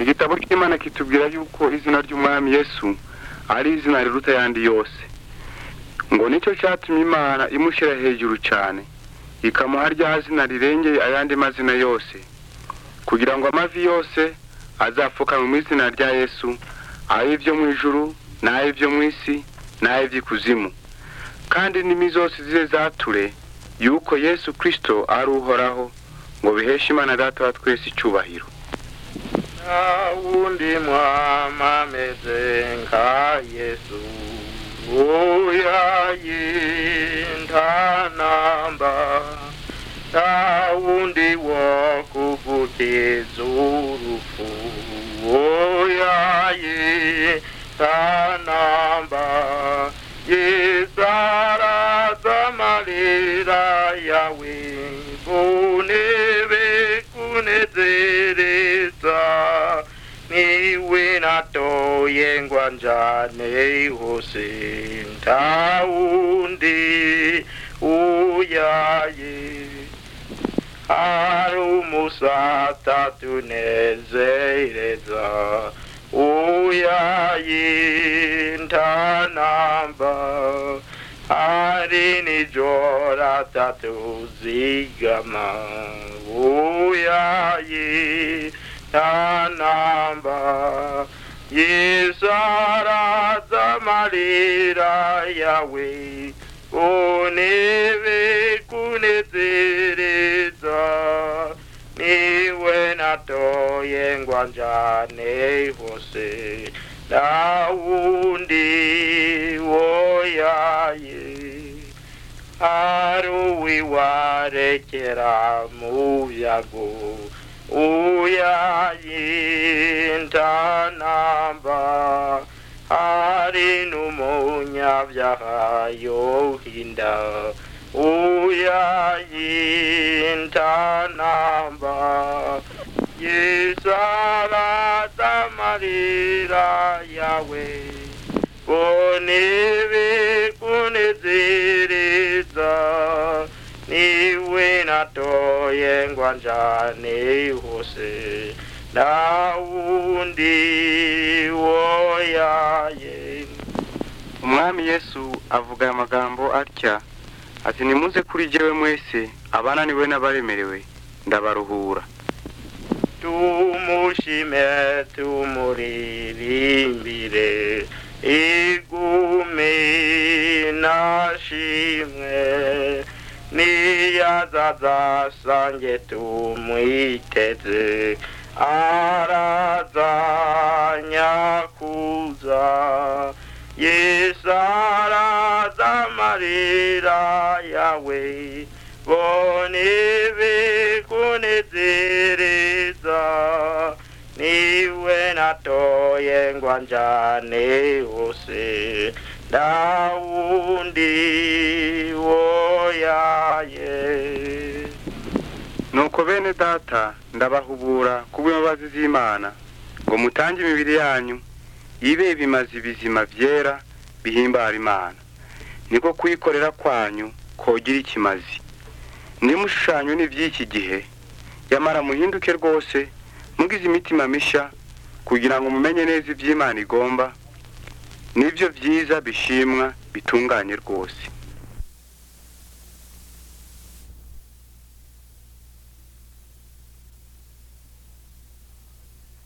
igitabo cy'imana kitubwira yuko izina ry'umwami yesu ari izina riruta yandi yose ngo nicyo cyatumye imana imushyira hejuru cyane ikamuha rya zina rirengeye ayandi mazina yose kugira ngo amavi yose azapfukamwe mu izina rya yesu ay'ibyo mu ijuru n'ay'ibyo mu isi n'ay'iby'ikuzimu kandi indimi zose zize zature yuko yesu kirisito ari uhoraho ngo biheshe imana data wa twese icyubahiro nta wundi mwama ameze nka yesu uya yinda namba nta wundi wo kuvukiza urupfu uya yinda namba yizaraza amarira yawe bunebe kunezereza niwe natoye ngwanjane hose nta wundi uyaye hari umusata tunezereza uyaye ntanamba hari nijora tatuzigama uyaye ntanamba yizaraza amarira yawe unebe kunezereza niwe natoye ngwanjane hose nta wundi woyaye hari uwiwarekera mu byago uyaye ntanamba hari n'umunyabyaha yohinda uyaye ntanamba yisarata amarira yawe bonebe kunezereza niwe natoye ngwanjane hose nta wundi woyaye umwami yesu avuga aya magambo atya ati nimuze kuri jyewe mwese abananiwe n'abaremerewe ndabaruhura tumushime tumuririmbire igume nashimwe niyazazasange tumwiteze araza nyakuza yesu araza amarira yawe bonebe kunezereza niwe natoye ngwanjane hose nta wundi woyaye nuko bene data ndabahubura kubw'imbabazi z'imana ngo mutange imibiri yanyu ibe ibimazi bizima byera bihimbara imana niko kuyikorera kwanyu kogira ikimazi nimushushanyo ni iby'iki gihe yamara muhinduke rwose mugize imitima mishya kugira ngo mumenye neza iby'imana igomba nibyo byiza bishimwa bitunganye rwose